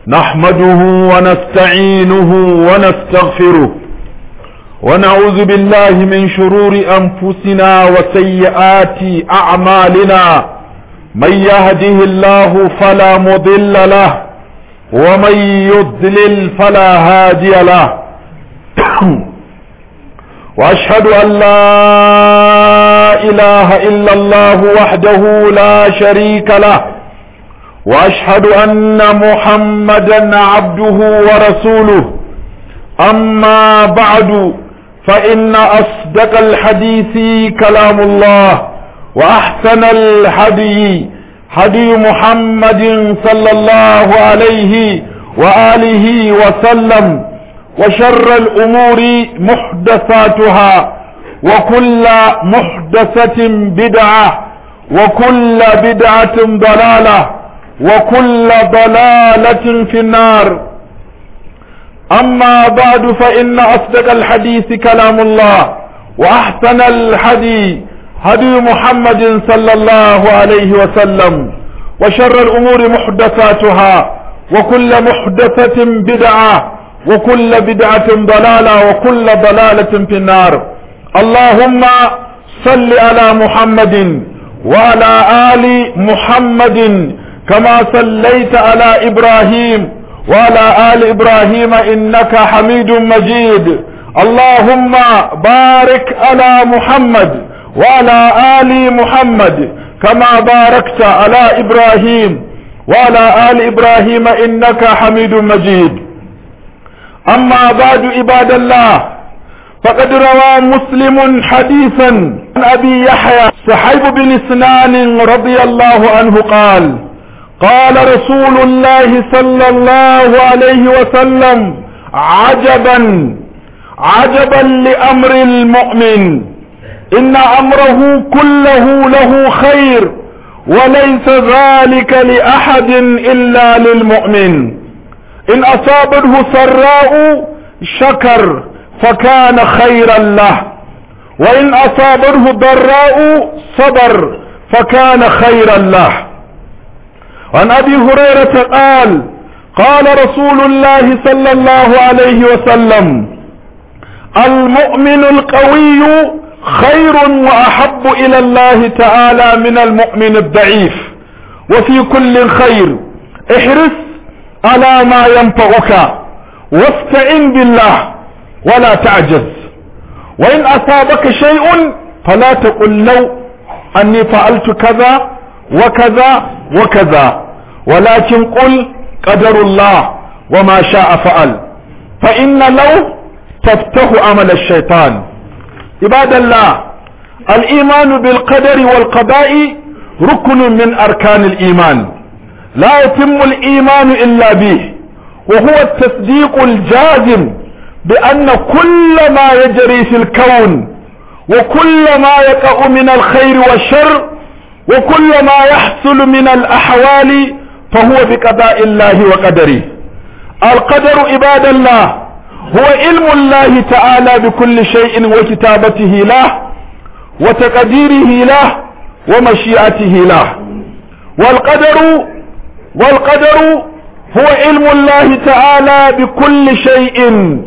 نحمده ونستعينه ونستغفره ونعوذ بالله من شرور أنفسنا وسيئات أعمالنا من يهده الله فلا مضل له ومن يضلل فلا هادي له واشهد ان لا اله الا الله وحده لا شريك له واشهد ان محمدا عبده ورسوله اما بعد فان اصدق الحديث كلام الله واحسن الهدي هدي محمد صلى الله عليه واله وسلم وشر الامور محدثاتها وكل محدثة بدعة وكل بدعة ضلالة وكل ضلالة في النار اما بعد فان اصدق الحديث كلام الله واحسن الحديث هدي محمد صلى الله عليه وسلم وشر الامور محدثاتها وكل محدثة بدعة وكل بدعة ضلالة وكل ضلالة في النار اللهم صل على محمد وعلى آل محمد كما صليت على إبراهيم وعلى آل إبراهيم إنك حميد مجيد اللهم بارك على محمد وعلى آل محمد كما باركت على إبراهيم وعلى آل إبراهيم إنك حميد مجيد أما بعد عباد الله فقد روى مسلم حديثا عن أبي يحيى صحيب بن سنان رضي الله عنه قال قال رسول الله صلى الله عليه وسلم عجبا عجبا لأمر المؤمن إن أمره كله له خير وليس ذلك لأحد إلا للمؤمن إن أصابته سراء شكر فكان خيرا له وإن أصابته ضراء صبر فكان خيرا له عن أبي هريرة قال قال رسول الله صلى الله عليه وسلم المؤمن القوي خير وأحب إلى الله تعالى من المؤمن الضعيف وفي كل خير احرص على ما ينفعك واستعن بالله ولا تعجز وإن أصابك شيء فلا تقل لو أني فعلت كذا وكذا وكذا ولكن قل قدر الله وما شاء فعل فإن لو تفتح عمل الشيطان عباد الله الإيمان بالقدر والقضاء ركن من أركان الإيمان لا يتم الإيمان إلا به وهو التصديق الجازم بأن كل ما يجري في الكون وكل ما يقع من الخير والشر وكل ما يحصل من الأحوال فهو بقضاء الله وقدره القدر عباد الله هو علم الله تعالى بكل شيء وكتابته له وتقديره له ومشيئته له والقدر والقدر هو علم الله تعالى بكل شيء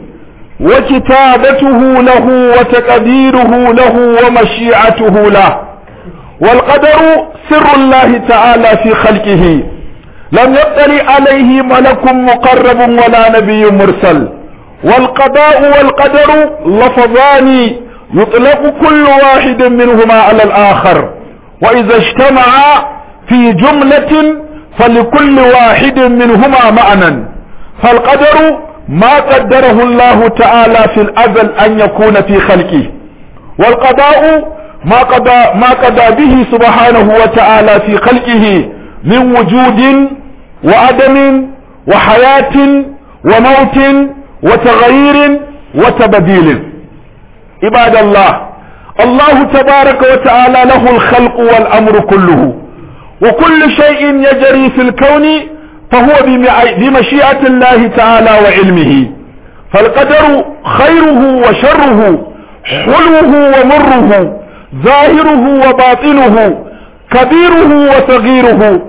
وكتابته له وتقديره له ومشيئته له والقدر سر الله تعالى في خلقه لم يطلع عليه ملك مقرب ولا نبي مرسل والقضاء والقدر لفظان يطلق كل واحد منهما على الآخر وإذا اجتمعا في جملة فلكل واحد منهما معنى فالقدر ما قدره الله تعالى في الأزل أن يكون في خلقه والقضاء ما قضى, ما قضى به سبحانه وتعالى في خلقه من وجود وعدم وحياة وموت وتغيير وتبديل عباد الله الله تبارك وتعالى له الخلق والأمر كله وكل شيء يجري في الكون فهو بمشيئة الله تعالى وعلمه فالقدر خيره وشره حلوه ومره ظاهره وباطنه كبيره وصغيره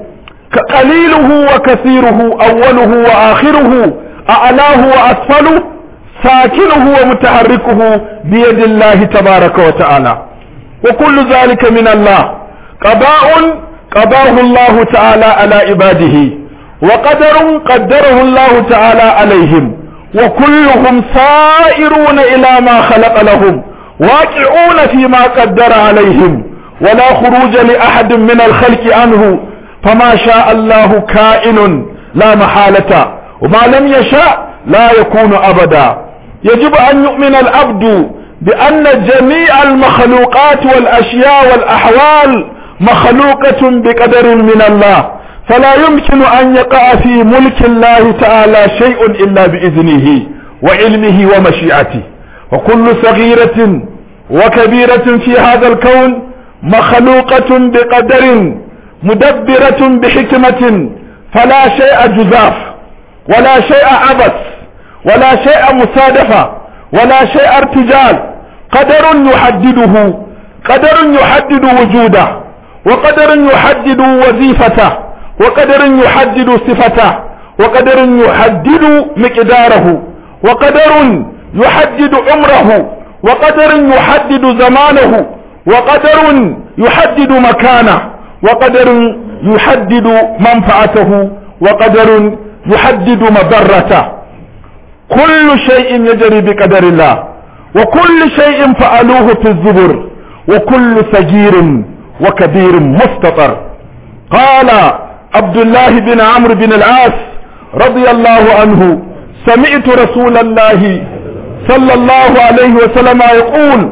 قليله وكثيره أوله وآخره أعلاه وأسفله ساكنه ومتحركه بيد الله تبارك وتعالى وكل ذلك من الله قضاء قضاه الله تعالى على عباده وقدر قدره الله تعالى عليهم وكلهم سائرون إلى ما خلق لهم واقعون فيما قدر عليهم ولا خروج لأحد من الخلق عنه فما شاء الله كائن لا محالة وما لم يشاء لا يكون أبدا يجب أن يؤمن العبد بأن جميع المخلوقات والأشياء والأحوال مخلوقة بقدر من الله فلا يمكن أن يقع في ملك الله تعالى شيء إلا بإذنه وعلمه ومشيئته وكل صغيرة وكبيرة في هذا الكون مخلوقة بقدر مدبرة بحكمة فلا شيء جزاف ولا شيء عبث ولا شيء مصادفة ولا شيء ارتجال قدر يحدده قدر يحدد وجوده وقدر يحدد وظيفته وقدر يحدد صفته وقدر يحدد مقداره وقدر يحدد عمره وقدر يحدد زمانه وقدر يحدد مكانه وقدر يحدد منفعته وقدر يحدد مضرته كل شيء يجري بقدر الله وكل شيء فعلوه في الزبر وكل صغير وكبير مستطر قال عبد الله بن عمرو بن العاص رضي الله عنه سمعت رسول الله صلى الله عليه وسلم يقول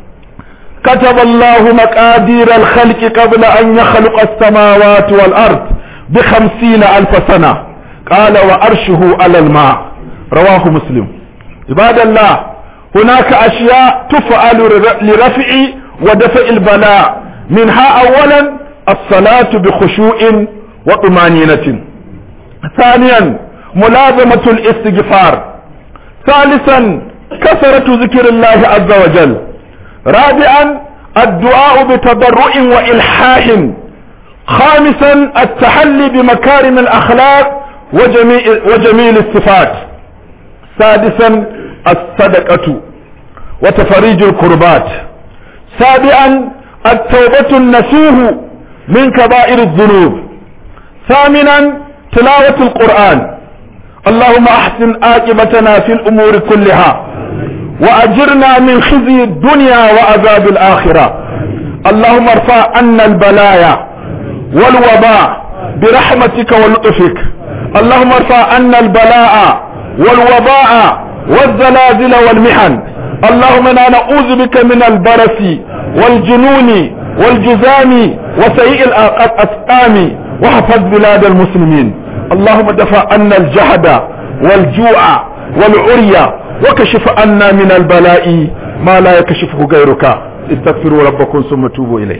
كتب الله مقادير الخلق قبل أن يخلق السماوات والأرض بخمسين ألف سنة قال وأرشه على الماء رواه مسلم عباد الله هناك أشياء تفعل لرفع ودفع البلاء منها أولا الصلاة بخشوع وطمانينة ثانيا ملازمة الاستغفار ثالثا كثرة ذكر الله عز وجل رابعا الدعاء بتضرع وإلحاح خامسا التحلي بمكارم الأخلاق وجميل, وجميل الصفات سادسا الصدقة وتفريج الكربات سابعا التوبة النسوه من كبائر الذنوب ثامنا تلاوة القرآن اللهم احسن عاقبتنا في الامور كلها واجرنا من خزي الدنيا وعذاب الاخره اللهم ارفع عنا البلايا والوباء برحمتك ولطفك اللهم ارفع عنا البلاء والوباء والزلازل والمحن اللهم انا نعوذ بك من البرس والجنون والجزام وسيء الاسقام واحفظ بلاد المسلمين اللهم دفع عنا الجهد والجوع والعري وكشف عنا من البلاء ما لا يكشفه غيرك استغفروا ربكم ثم توبوا اليه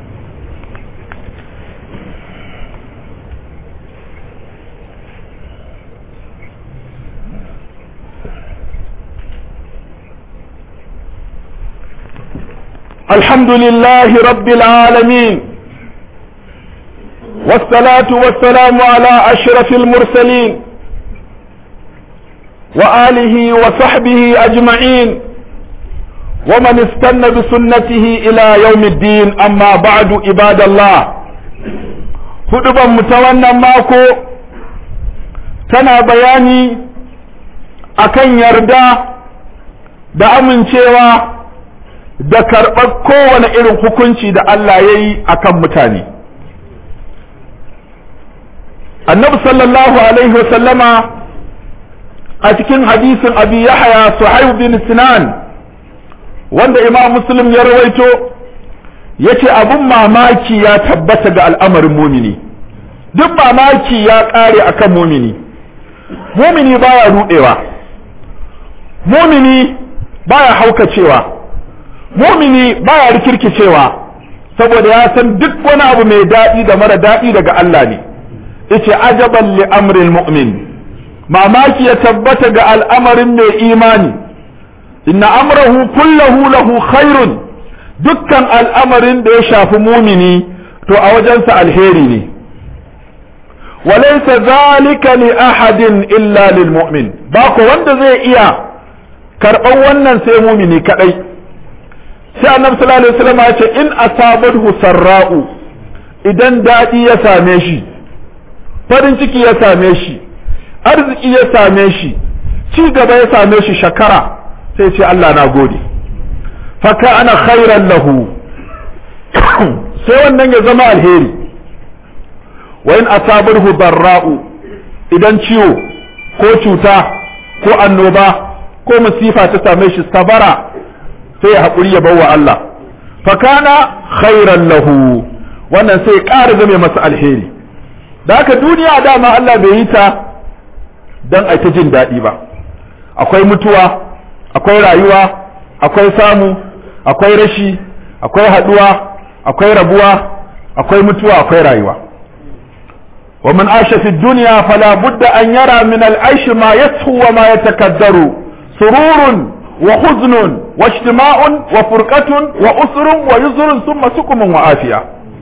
الحمد لله رب العالمين والصلاة والسلام على أشرف المرسلين وآله وصحبه أجمعين ومن استنى بسنته إلى يوم الدين أما بعد عباد الله هدبا متوانا ماكو تنا بياني akan yarda da amincewa da karɓar kowane irin hukunci da Allah ya yi a kan mutane annabi sallallahu alaihi wasallama a cikin hadisin abi yahya suhaib bin sinan wanda imam muslim ya rawaito ya ce abin mamaki ya tabbata ga al'amarin mumini duk mamaki ya ƙare akan mumini mumini baya ruɗewa mumini baya haukacewa mumini baya rikirkicewa saboda ya san duk wani abu mai daɗi da mara daɗi daga Allah ne yace ajaban li amril mu'min mamaki ya tabbata ga al'amarin mai imani inna amrahu kullahu lahu khairun dukkan al'amarin da ya shafi mumini to a wajensa alheri ne walaysa zalika li ahadin illa lil mu'min ba ko wanda zai iya karɓan wannan sai mumini kadai sai annabi sallallahu alaihi wasallam ya ce in asabathu sarra'u idan dadi ya same shi farin ciki ya same shi arziki ya same shi ci gaba ya same shi shakara sai ce Allah na gode faka ana khairan lahu sai wannan ya zama alheri wa in asabarhu darra'u idan ciwo ko cuta ko annoba ko musifa ta same shi sabara sai ya haƙuri ya bawa Allah fakana khairan lahu wannan sai ƙara zame masa alheri da haka duniya dama Allah bai yi ta don a ta jin daɗi ba akwai mutuwa akwai rayuwa akwai samu akwai rashi akwai haɗuwa akwai rabuwa akwai mutuwa akwai rayuwa wa man asha fi dunya fala budda an yara min al-aish ma yashu wa ma yatakaddaru sururun wa huznun wa ijtima'un wa furqatun wa usrun wa yuzrun thumma sukumun wa afiya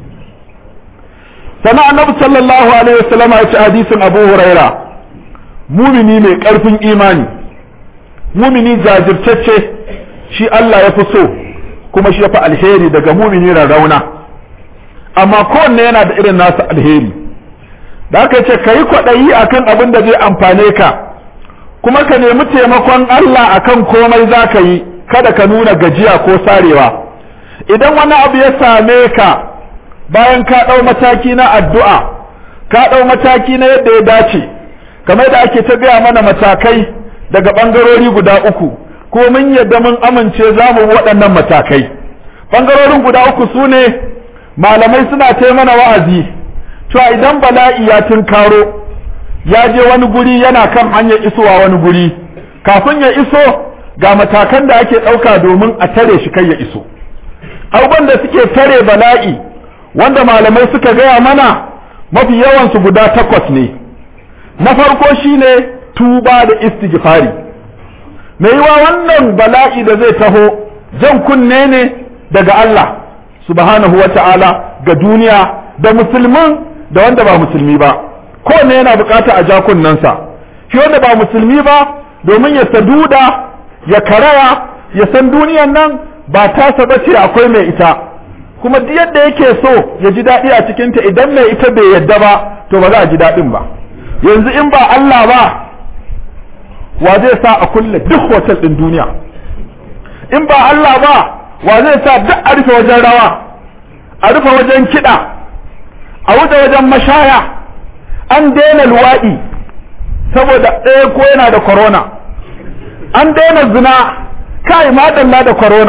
sana annabi sallallahu alaihi wasallam ya ci hadisin abu huraira mumini mai karfin imani mumini jajirtacce shi Allah ya fi so kuma shi ya fi alheri daga mumini rarrauna amma kowanne yana da irin nasa alheri da aka ce ka yi kwaɗayi akan abin da zai amfane ka kuma ka nemi taimakon Allah akan komai za ka yi kada ka nuna gajiya ko sarewa idan wani abu ya same ka bayan ka ɗau mataki na addu'a ka ɗau mataki na yadda ya dace kamar da ake ta gaya mana matakai daga ɓangarori guda uku ko mun yadda mun amince za mu waɗannan matakai ɓangarorin guda uku su ne malamai suna ta mana wa'azi cewa idan bala'i ya tunkaro ya je wani guri yana kan hanyar isowa wani guri kafin ya iso ga matakan da ake ɗauka domin a tare shi kai ya iso abubuwan da suke tare bala'i wanda malamai suka gaya mana mafi yawansu guda takwas ne na farko shine tuba da istighfari mai yiwa wannan bala'i da zai taho jan kunne ne daga Allah subhanahu wa ta'ala ga duniya da musulmin da wanda ba musulmi ba kowanne yana bukata a ja kunnensa shi wanda ba musulmi ba domin ya saduda ya karaya ya san duniyan nan ba tasa ba ce akwai mai ita kuma duk yadda yake so ya ji daɗi a cikinta idan mai ita bai yadda ba to ba za a ji daɗin ba yanzu in ba Allah ba wa zai sa a kulle duk hotel ɗin duniya in ba Allah ba wa zai sa duk a rufe wajen rawa a rufe wajen kiɗa a wuce wajen mashaya an daina luwaɗi saboda ɗaya ko yana da corona an daina zina kai madalla da corona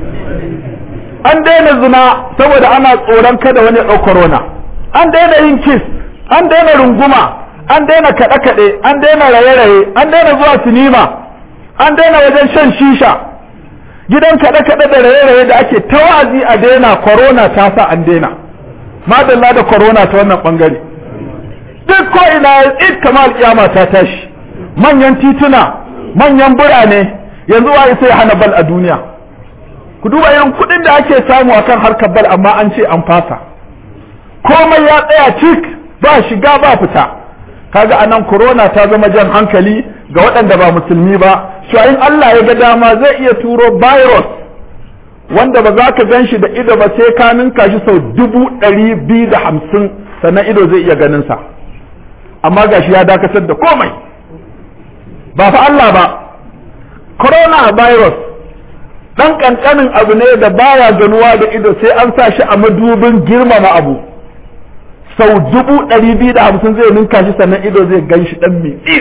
an daina zina saboda ana tsoron kada wani ya ɗau corona an daina yin kiss an daina runguma an daina kaɗe-kaɗe an daina raye-raye an daina zuwa sinima an daina wajen shan shisha gidan kaɗe-kaɗe da raye-raye da ake tawazi a daina corona ta sa an daina madalla da corona ta wannan ɓangare duk ko ina it kamar alƙiyama ta tashi manyan tituna manyan birane yanzu wa sai hana bal a duniya ku duba yan kuɗin da ake samu akan harkar bal amma an ce an fasa komai ya tsaya cik ba shiga ba fita kaga anan corona ta zama jan hankali ga waɗanda ba musulmi ba cewa in Allah ya ga dama zai iya turo virus wanda ba za ka gan shi da ido ba sai ka ninka shi sau dubu ɗari biyu da hamsin sannan ido zai iya ganin sa amma gashi ya dakatar da komai ba fa Allah ba corona virus dan kankanin abu ne da baya ganuwa da ido sai an sa shi a madubin girmama abu sau dubu ɗari biyu da hamsin zai ninka shi sannan ido zai gan shi ɗan mitsi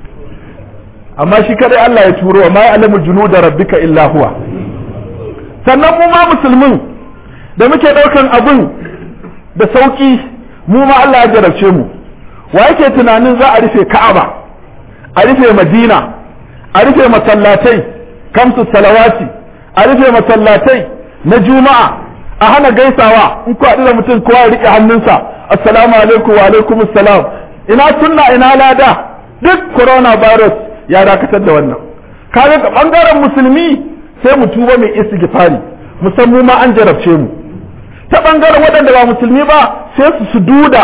amma shi kadai Allah ya turo wa ma ya'lamu junuda rabbika illa huwa sannan mu ma musulmin da muke ɗaukan abun da sauki mu ma Allah ya jarabce mu wa yake tunanin za a rufe Ka'aba a rufe Madina a rufe masallatai kamsu salawati a rufe masallatai na juma'a a hana gaisawa in ku haɗu da mutum kowa ya riƙe hannunsa assalamu alaikum wa alaikum assalam ina sunna ina lada duk coronavirus ya dakatar da wannan kaga ga bangaren musulmi sai mu tuba mai istighfari musamman ma an jarabce mu ta bangaren waɗanda ba musulmi ba sai su su duda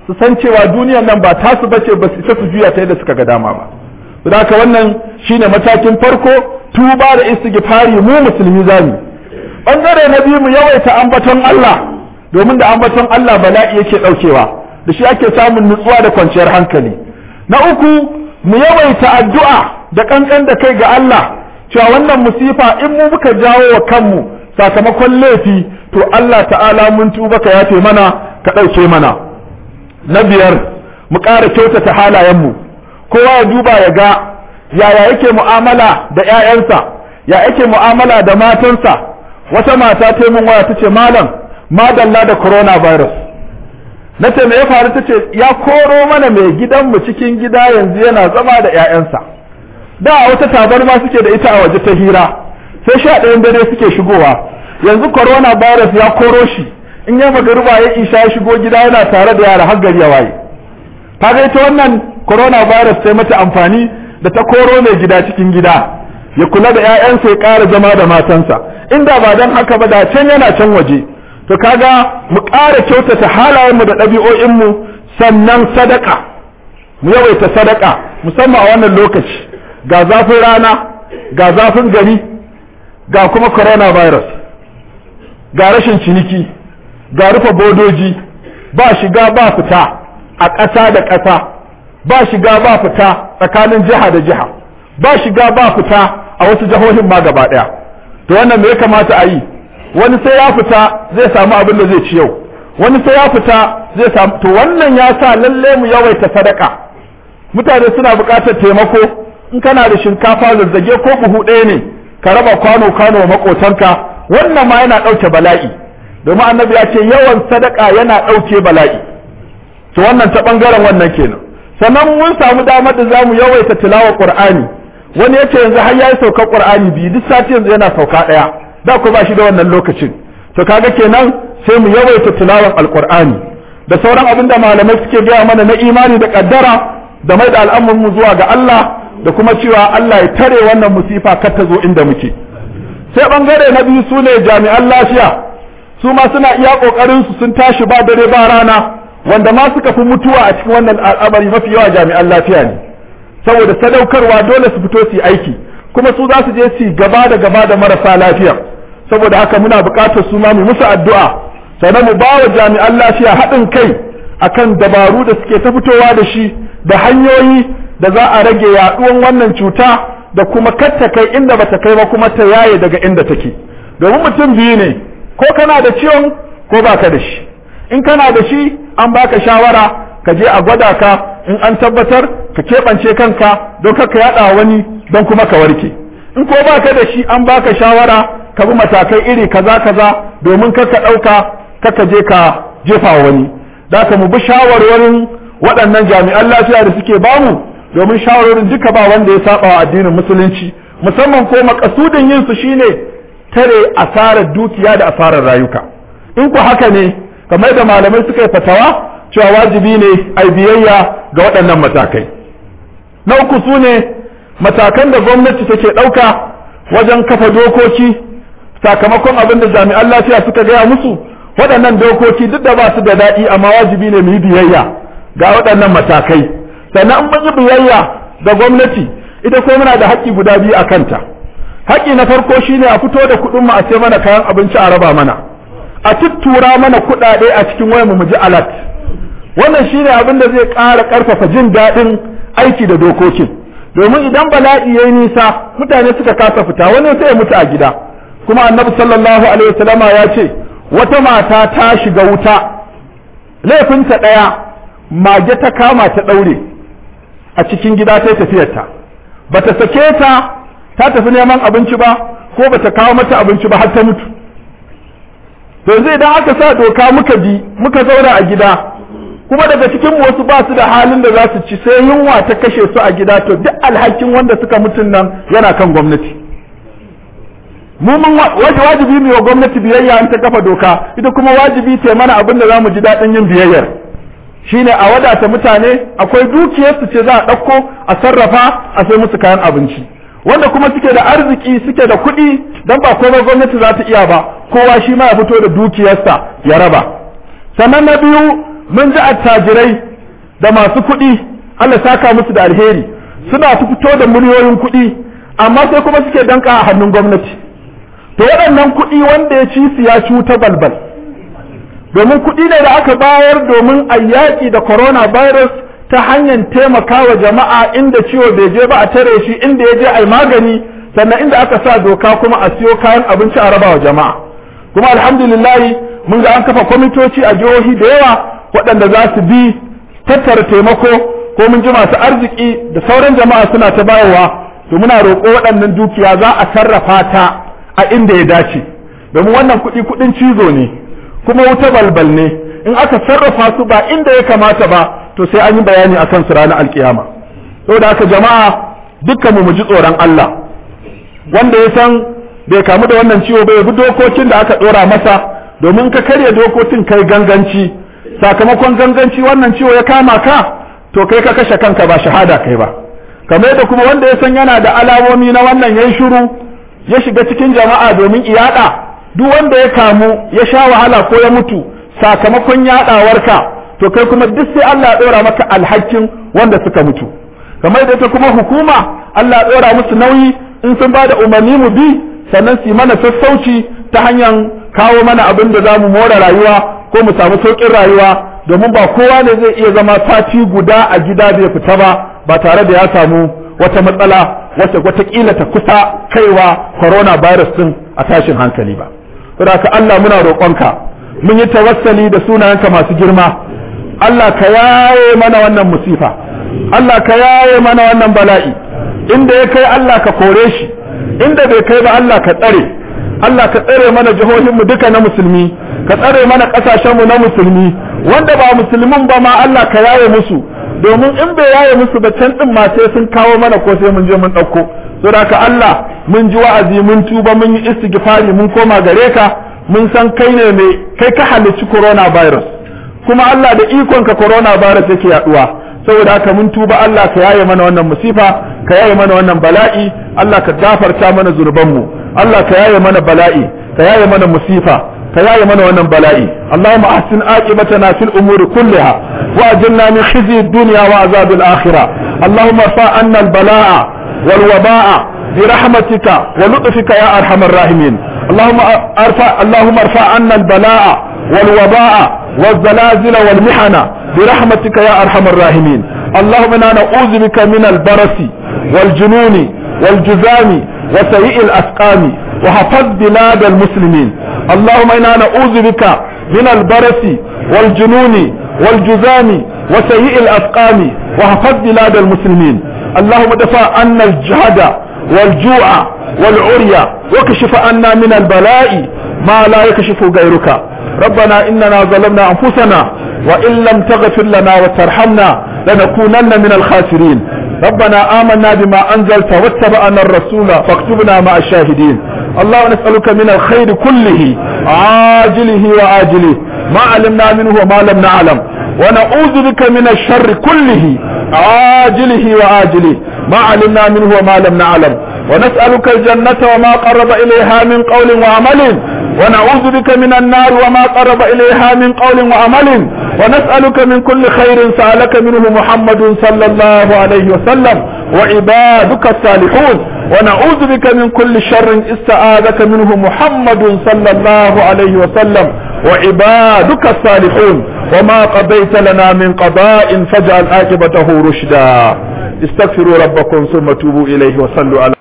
su san cewa duniyar nan ba tasu bace ba su isa su juya ta yadda suka ga dama ba don haka wannan shine matakin farko tuba da istighfari mu musulmi zamu bangare na biyu mu yawaita ambaton Allah domin da ambaton Allah bala'i yake daukewa da shi ake samun nutsuwa da kwanciyar hankali na uku mu yawaita addu'a da kankan da kai ga Allah cewa wannan musifa in mu muka jawo wa kanmu sakamakon laifi to Allah ta'ala mun tuba ka yafe mana ka ɗauke mana na biyar mu ƙara kyautata halayenmu kowa ya duba ya ga yaya yake mu'amala da 'ya'yansa ya yake mu'amala da matansa wata mata ta min waya ta ce malam madalla da coronavirus na ce me ya faru ta ce ya koro mana mai gidanmu cikin gida yanzu yana zama da 'ya'yansa da wata tabarma suke da ita a waje ta hira sai sha ɗayan dare suke shigowa yanzu coronavirus ya koro shi in ya magariba ya isha ya shigo gida yana tare da yara har gari ya waye kaga ita wannan coronavirus sai mata amfani da ta koro mai gida cikin gida ya kula da 'ya'yansa ya ƙara zama da matansa inda ba don haka ba da can yana can waje to kaga mu ƙara kyautata halayenmu da ɗabi'o'inmu sannan sadaka mu yawaita sadaka musamman a wannan lokaci ga zafin rana ga zafin gari ga kuma coronavirus ga rashin ciniki ga rufe bodoji ba shiga ba fita a ƙasa da ƙasa ba shiga ba fita tsakanin jiha da jiha ba shiga ba fita a wasu jihohin ma gaba ɗaya to wannan me ya kamata a yi wani sai ya fita zai samu abin da zai ci yau wani sai ya fita zai samu to wannan ya sa lalle mu yawaita sadaka mutane suna buƙatar taimako in kana da shinkafa zazzage ko buhu ɗaya ne ka raba kwano kwano wa makotanka wannan ma yana ɗauke bala'i domin annabi ya ce yawan sadaka yana ɗauke bala'i to wannan ta ɓangaren wannan kenan sannan mun samu damar da zamu yawaita tilawa qur'ani wani yace yanzu har yayi saukar qur'ani biyu duk sati yanzu yana sauka ɗaya da ku ba shi da wannan lokacin to kaga kenan sai mu yawaita tilawan alqur'ani da sauran abin da malamai suke gaya mana na imani da kaddara da mai da al'amuran mu zuwa ga Allah da kuma cewa Allah ya tare wannan musifa kar ta zo inda muke sai bangare na biyu su ne jami'an lafiya su ma suna iya kokarin su sun tashi ba dare ba rana wanda ma suka fi mutuwa a cikin wannan al'amari mafi yawa jami'an lafiya ne saboda sadaukarwa dole su fito su yi aiki kuma su za su je su gaba da gaba da marasa lafiya saboda haka muna buƙatar su ma mu musu addu'a sannan mu ba wa jami'an lafiya haɗin kai akan dabaru da suke ta fitowa da shi da hanyoyi da za a rage yaɗuwan wannan cuta da kuma katta kai inda bata kai ba kuma ta yaye daga inda take domin mutum biyu ne ko kana da ciwon ko baka da shi in kana da shi an baka shawara ka je a gwada ka in an tabbatar ka keɓance kanka don ka yaɗa wani don kuma ka warke in ko baka da shi an baka shawara ka bi matakai iri kaza kaza domin ka ka ɗauka ka je ka jefa wani da ka mu bi shawarwarin waɗannan jami'an lafiya da suke bamu domin shawarorin duka ba wanda ya saba wa addinin musulunci musamman ko makasudin yin su shine tare asarar dukiya da asarar rayuka in ku haka ne kamar da malamai suka yi fatawa cewa wajibi ne a biyayya ga waɗannan matakai na uku su ne matakan da gwamnati take ɗauka wajen kafa dokoki sakamakon abin da jami'an lafiya suka gaya musu waɗannan dokoki duk da ba su da daɗi amma wajibi ne mu yi biyayya ga waɗannan matakai sannan mun yi biyayya ga gwamnati ita ko muna da haƙƙi guda biyu a kanta haƙƙi na farko shine a fito da kuɗin mu a sai mana kayan abinci a raba mana a tuttura mana kuɗaɗe a cikin wayar mu ji alat wannan shine abin da zai ƙara ƙarfafa jin daɗin aiki da dokokin domin idan bala'i yayi nisa mutane suka kasa fita wani sai ya mutu a gida kuma annabi sallallahu alaihi wasallama ya ce wata mata ta shiga wuta laifinta ɗaya mage ta kama ta ɗaure a cikin gida ta tafiyarta ba ta sake ta ta tafi neman abinci ba ko ba ta kawo mata abinci ba har ta mutu yanzu idan aka sa doka muka bi muka zauna a gida kuma daga cikin wasu ba su da halin da za su ci sai yunwa ta kashe su a gida to duk alhakin wanda suka mutun nan yana kan gwamnati mu mun wajibi mu wa gwamnati biyayya in ta kafa doka ita kuma wajibi ta mana abin da zamu ji daɗin yin biyayyar shine a wadata mutane akwai dukiyarsu ce za a ɗauko a sarrafa a sai musu kayan abinci wanda kuma suke da arziki suke da kuɗi dan ba komai gwamnati za ta iya ba kowa shi ma ya fito da dukiyarsa ya raba sannan na biyu mun ji attajirai da masu kuɗi Allah saka musu da alheri suna fito da miliyoyin kuɗi amma sai kuma suke danka a hannun gwamnati to waɗannan kuɗi wanda ya ci su ya cuta balbal domin kuɗi ne da aka bayar domin a yaƙi da coronavirus ta hanyar taimakawa jama'a inda ciwo bai je ba a tare shi inda ya je a magani sannan inda aka sa doka kuma a siyo kayan abinci a raba wa jama'a kuma alhamdulillahi mun ga an kafa kwamitoci a jihohi da yawa waɗanda za su bi tattara taimako ko mun ji masu arziki da sauran jama'a suna ta bayarwa to muna roƙo waɗannan dukiya za a sarrafa ta a inda ya dace domin wannan kuɗi kuɗin cizo ne kuma wuta balbal ne in aka sarrafa su ba inda ya kamata ba to sai an yi bayani akan su ranar alkiyama saboda haka jama'a dukkan mu ji tsoron Allah wanda ya san bai kamu da wannan ciwo bai bi dokokin da aka dora masa domin ka karya dokokin kai ganganci sakamakon ganganci wannan ciwo ya kama ka to kai ka kashe kanka ba shahada kai ba kamar yadda kuma wanda ya san yana da alamomi na wannan yayi shiru ya shiga cikin jama'a domin iyada duk wanda ya kamu ya sha wahala ko ya mutu sakamakon yadawarka to kai kuma duk sai Allah ya dora maka alhakin wanda suka mutu kamar yadda ta kuma hukuma Allah ya dora musu nauyi in sun ba da umarni mu bi sannan su mana sassauci ta hanyar kawo mana abin da za mu more rayuwa ko mu samu sauƙin rayuwa domin ba kowa ne zai iya zama sati guda a gida bai fita ba ba tare da ya samu wata matsala wata watakila ta kusa kaiwa coronavirus din a tashin hankali ba saboda Allah muna roƙonka mun yi tawassali da sunayenka masu girma Allah ka yaye mana wannan musifa Allah ka yaye mana wannan bala'i inda ya kai Allah ka kore shi inda bai kai ba Allah ka tsare Allah ka tsare mana jihohinmu duka na musulmi ka tsare mana ƙasashenmu na musulmi wanda ba musulmin ba ma Allah ka yaye musu domin in bai yaye musu ba can din ma sai sun kawo mana ko sai mun je mun ɗauko saboda haka Allah mun ji wa'azi mun tuba mun yi istighfari mun koma gare ka mun san kai ne mai kai ka halicci coronavirus kuma Allah da ikon ka coronavirus yake yaduwa saboda haka mun tuba Allah ka yaye mana wannan musifa ka yaye mana wannan bala'i Allah ka gafarta mana zurbanmu Allah ka yaye mana bala'i ka yaye mana musifa ka yaye mana wannan bala'i Allahumma ahsin aqibatana fil umuri kulliha wa ajilna min khizyi ad-dunya wa azab al-akhirah Allahumma fa anna al-bala'a wal waba'a برحمتك ولطفك يا ارحم الراحمين اللهم ارفع اللهم ارفع عنا البلاء والوباء والزلازل والمحن برحمتك يا ارحم الراحمين اللهم انا نعوذ بك من البرس والجنون والجذام وسيء الاسقام وحفظ بلاد المسلمين اللهم انا نعوذ بك من البرس والجنون والجذام وسيء الاسقام وحفظ بلاد المسلمين اللهم دفع عنا الجهد والجوع والعري وكشف عنا من البلاء ما لا يكشف غيرك ربنا إننا ظلمنا أنفسنا وإن لم تغفر لنا وترحمنا لنكونن من الخاسرين ربنا آمنا بما أنزلت واتبعنا الرسول فاكتبنا مع الشاهدين اللهم نسألك من الخير كله عاجله وآجله ما علمنا منه وما لم نعلم ونعوذ بك من الشر كله عاجله وآجله ما علمنا منه وما لم نعلم ونسألك الجنة وما قرب إليها من قول وعمل ونعوذ بك من النار وما قرب إليها من قول وعمل ونسألك من كل خير سألك منه محمد صلى الله عليه وسلم وعبادك الصالحون ونعوذ بك من كل شر استعاذك منه محمد صلى الله عليه وسلم وعبادك الصالحون وما قضيت لنا من قضاء فاجعل عاقبته رشدا استغفروا ربكم ثم توبوا إليه وصلوا على